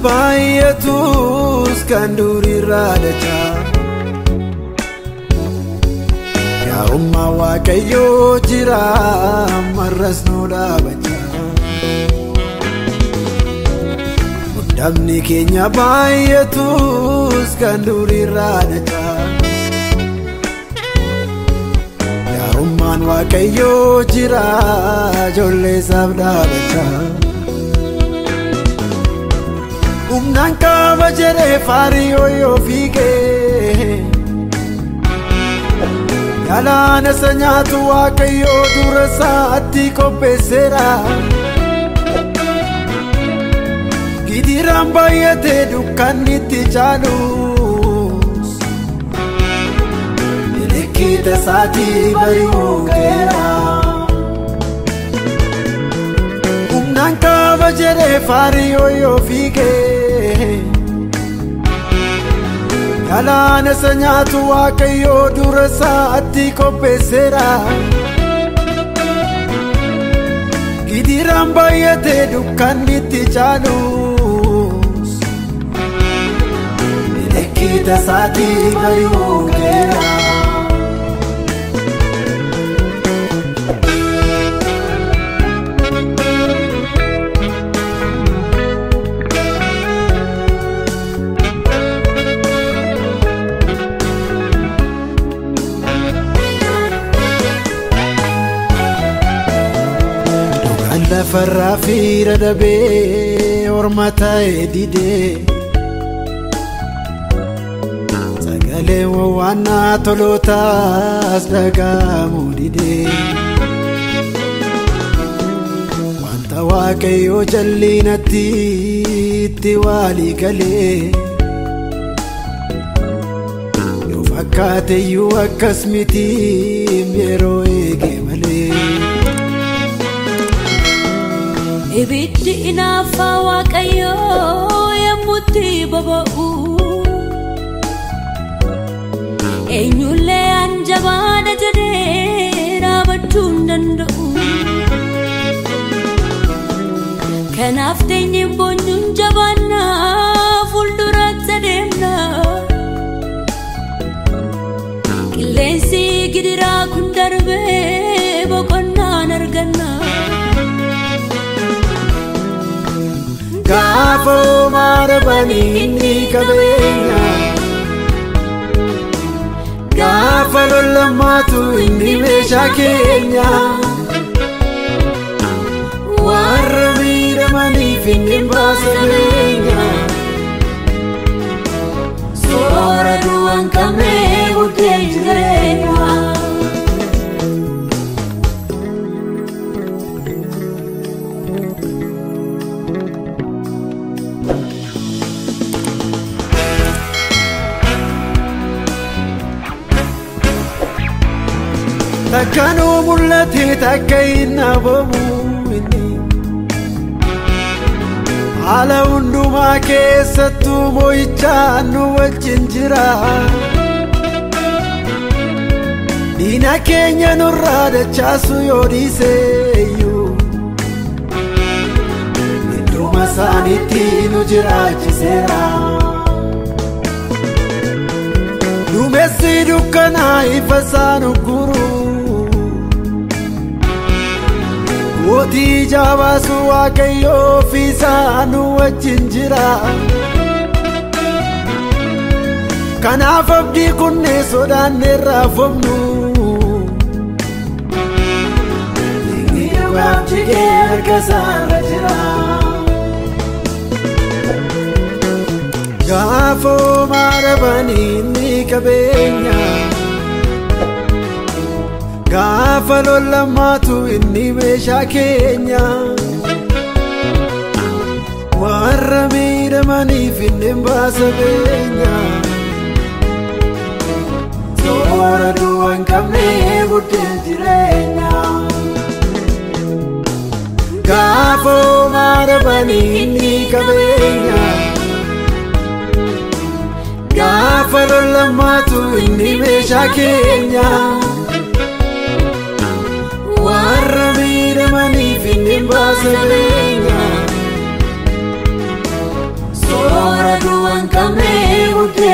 baay'atus kan duriirraa dachaa yaa'ummaa waaqayyoo jira marras nu dhaabachaa mudamni keenya baay'atus kan duriirraa dachaa yaa'ummaan waaqayyoo jira ijoollee isaaf dhaabachaa. humnaan qaba jedhee faariyoo yoo fiigee galaana isa nyaatu waaqayyoo dura isaatti qopheesseera gidiraan baay'atee dukkanni itti caalus milikiita isaatii bari'uu geera. humnaan qaba jedhee faariyoo yoo fiigee galaana isa nyaatu waaqayyoo dura isaatti qopheesseera gidiraan baay'atee dukkanni itti caalus milikiita isaatii bari'uu geera. lafarraa fiira dabee orma ta'e didee sagalee wawwaannaa tolootaas dhaga'amu didee wanta waaqayyoo jallinatti itti waalii galee yoo fakkaateyyuu akkas mitiim yeroo eege malee. Ibiddi inaaffaa waaqayyoo yemmutti boba'u eenyullee anjabaadha jedhee dhaabachuu hin danda'u. Kanaaf teenyee boonyuun jabaannaa fuulduraatti adeemna. Qilleensi gidiraa kun darbee boqonnaan arganna. gaafa maarabanii inni qabeenya gaafa lollammaatu inni meeshaa keenya warra miidhamaniif inni baasa beenya soora du'an qabnee buddeen jireenya. takkanuu mul'ate takka hin dhabamu inni haala hundumaa keessattuu moo'ichaan nu wajjin jira diina keenya nurraa dachaasu yoo dhiiseeyyuu idduma isaaniitti nu jiraachiseera. Duumessi dukkanaa ifa isaan ugguru Mootii jaabaasu waaqayyoo fi isaanu wajjin jira Kanaaf abdii kunneen sodaanneerraa fofnu Inni dhugaaf jigee harka isaarra jira Gaafa maarabanii inni qabeenya Gaafa lollammaatu inni meeshaa keenya Warra miidhamaniif inni baasa beenya Soora du'an qabnee buddeen jireenya Gaafa maarabanii inni qabeenya Gaafa lollammaatu inni meeshaa keenya warra miidhamaniif inni baasa beenya qabne buddeen